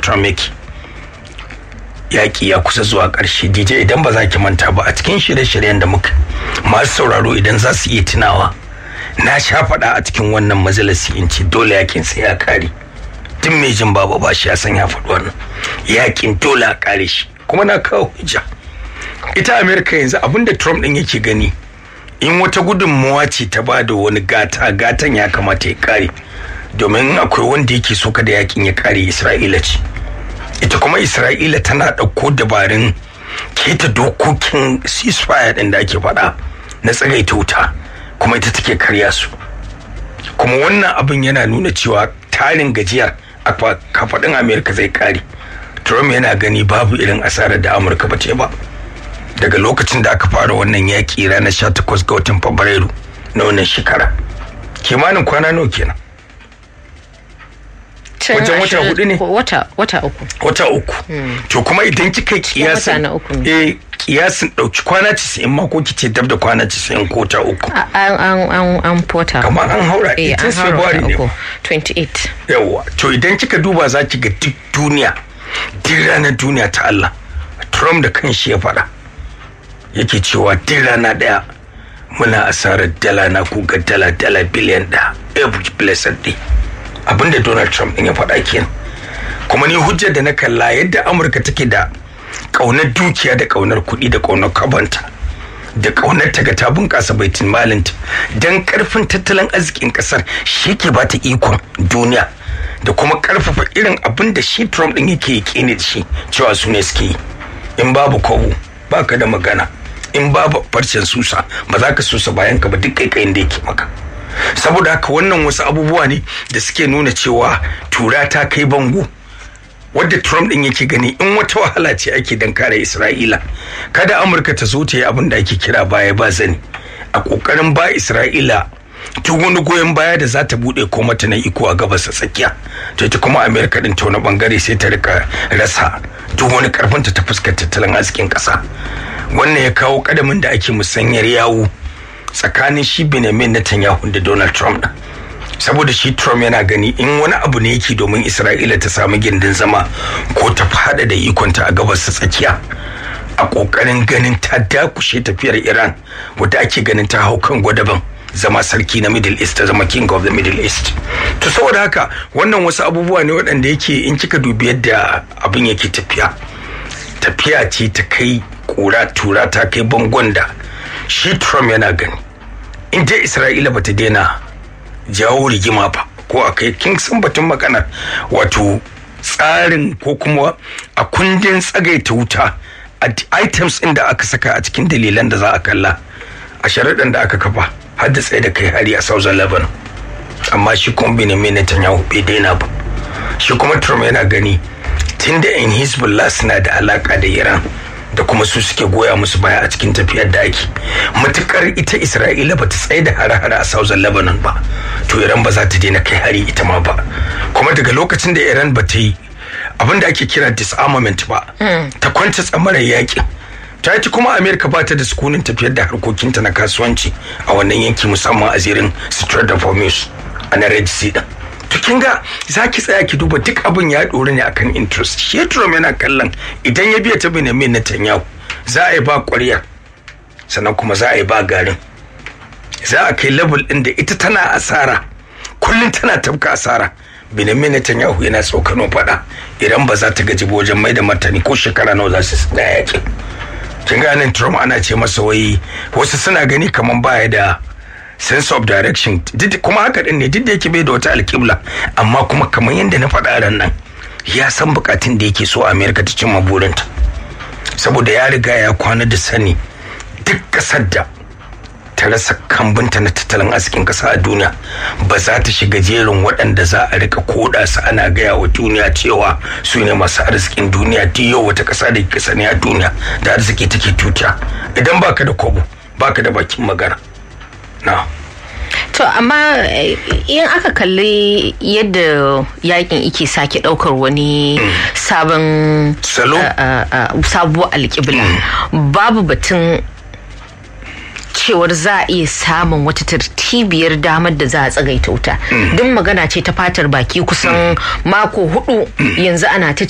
trump yake yaƙi ya kusa zuwa ƙarshe dj idan ba za ki manta ba a cikin shirye-shiryen da muka masu sauraro idan za su iya tunawa na sha faɗa a cikin wannan majalisi in ce dole yakin sai ya kare tun mai jin babu ba shi ya san ya faɗi wannan yakin dole a kare shi kuma na kawo hujja ita amerika yanzu abinda trump ɗin yake gani in wata gudunmawa ce ta ba da wani gata gatan ya kamata ya kare domin akwai wanda yake so kada yakin ya kare isra'ila ce ita kuma isra'ila tana ɗauko dabarun keta dokokin ceasefire ɗin da ake faɗa na tsagaita wuta kuma ita take karya su kuma wannan abin yana nuna cewa tarin gajiyar a kafaɗin amerika zai kare trump yana gani babu irin asarar da amurka ba ce ba daga lokacin da aka fara wannan yaƙi ranar 18 ga watan fabrairu na wannan shekara kimanin kwana nawa kenan wajen wata hudu ne wata wata uku wata uku to kuma idan kika kiyasin eh kiyasin dauki kwana 90 ma ko kice dab da kwana 90 ko ta uku an an an pota kamar an haura 18 February ne 28 yawa to idan kika duba za ki ga duk duniya duk ranar duniya ta Allah Trump da kanshi ya faɗa yake cewa duk rana daya muna asarar dala na kuga dala dala biliyan da every blessed day abinda donald trump din ya faɗa kenan kuma ni hujjar da na kalla yadda amurka take da ƙaunar dukiya da ƙaunar kuɗi da ƙaunar kabanta da ƙaunar ta ga ta bunƙasa baitin malinta don ƙarfin tattalin arzikin ƙasar shi ke ba ta ikon duniya da kuma ƙarfafa irin abin da shi trump din yake yi da shi cewa su ne suke yi in babu kobo baka da magana in babu farcen susa ba za ka susa bayan ka ba duk kaikayin da yake maka saboda haka wannan wasu abubuwa ne da suke nuna cewa tura ta kai bango wadda trump din yake gani in wata wahala ce ake dan kare isra'ila kada amurka ta zo ta yi abin da ake kira baya ba zani a kokarin ba isra'ila duk wani goyon baya da za ta bude ko mata na iko a gabas ta tsakiya to ita kuma amerika din ta wani bangare sai ta rika rasa duk wani karfinta ta fuskar tattalin arzikin kasa wannan ya kawo kadamin da ake musanyar yawo tsakanin shi Benjamin Netanyahu da Donald Trump din saboda shi Trump yana gani in wani abu ne yake domin Isra'ila ta samu gindin zama ko ta fada da ikonta a gabas ta tsakiya a kokarin ganin ta dakushe tafiyar Iran wadda ake ganin ta hau kan gwadaban zama sarki na Middle East ta zama king of the Middle East to saboda haka wannan wasu abubuwa ne waɗanda yake in kika dubi yadda abin yake tafiya tafiya ce ta kai kura tura ta kai bangon da shi Trump yana gani in dai Isra'ila bata daina jawo rigima ba ko a kai kin san batun maganar wato tsarin ko kuma a kundin tsagaita wuta a items ɗin da aka saka a cikin dalilan da za a kalla a sharaɗin da aka kafa har da tsaye da kai hari a Southern Lebanon amma shi kuma Benjamin Netanyahu bai daina ba shi kuma Trump yana gani tunda in Hezbollah suna da alaka da Iran da kuma su suke goya musu baya a cikin tafiyar da ake matukar ita isra'ila ba ta tsaye da hare-hare a southern lebanon ba to iran ba za ta daina kai hari ita ma ba kuma daga lokacin da iran ba ta yi abin da ake kira disarmament ba ta kwanta tsamarar yakin ta yi kuma amerika ba ta da sukunin tafiyar da harkokinta na kasuwanci a wannan yanki musamman a zirin strait of hormuz a na red sea din to kin ga za ki tsaya ki duba duk abin ya ɗori ne akan interest shi Trump yana kallon idan ya biya ta Benjamin Netanyahu za a yi ba ƙwarya sannan kuma za a yi ba garin za a kai level ɗin da ita tana asara kullum tana tafka asara Benjamin Netanyahu yana tsokano faɗa idan ba za ta gaji ba wajen mai da martani ko shekara nawa za su tsaya yakin kin ga nan Trump ana ce masa wai wasu suna gani kaman baya da sense of direction kuma haka din ne duk da yake bai da wata alƙibla amma kuma kamar yadda na faɗa ran nan ya san bukatun da yake so amerika ta cimma burinta saboda ya riga ya kwana da sani duk ƙasar da ta rasa kambunta na tattalin arzikin ƙasa a duniya ba za ta shiga jerin waɗanda za a rika koda su ana gaya wa duniya cewa su ne masu arzikin duniya duk yau wata ƙasa da ke sani a duniya da arziki take tuta idan baka da kobo baka da bakin magana na to amma in aka kalli yadda yakin ike sake daukar wani sabon salo sabuwar alƙibla babu batun cewar za a iya samun wata tartibiyar damar da za a tsagaita wuta duk magana ce ta fatar baki kusan mako hudu yanzu ana ta